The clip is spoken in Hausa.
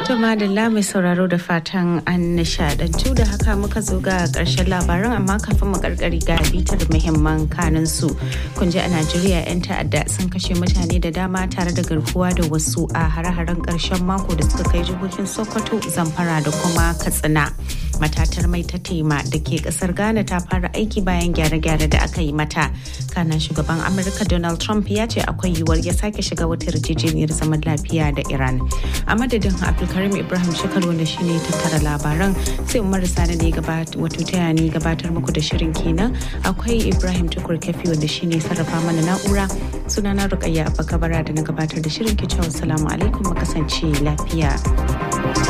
To madalla mai sauraro da fatan an nishadantu da haka muka zo ga karshen labaran amma kafin mu karkari ga bitar muhimman kanin su. Kun ji a Najeriya 'yan ta'adda sun kashe mutane da dama tare da garkuwa da wasu a hare-haren karshen mako da suka kai jihohin Sokoto, Zamfara da kuma Katsina. Matatar mai ta tema da ke kasar Ghana ta fara aiki bayan gyare-gyare da aka yi mata. Kanan shugaban Amurka Donald Trump ya ce akwai yiwuwar ya sake shiga wata yarjejeniyar zaman lafiya da Iran. A madadin Abdulkarim Ibrahim Shekaru wanda shine tattara labaran sai Umar Sani da ya wato taya ni gabatar muku da shirin kenan. Akwai Ibrahim Tukur Kafi wanda shine sarrafa mana na'ura. Sunana Rukayya Abba Kabara da na gabatar da shirin kicewa salamu alaikum mu kasance lafiya.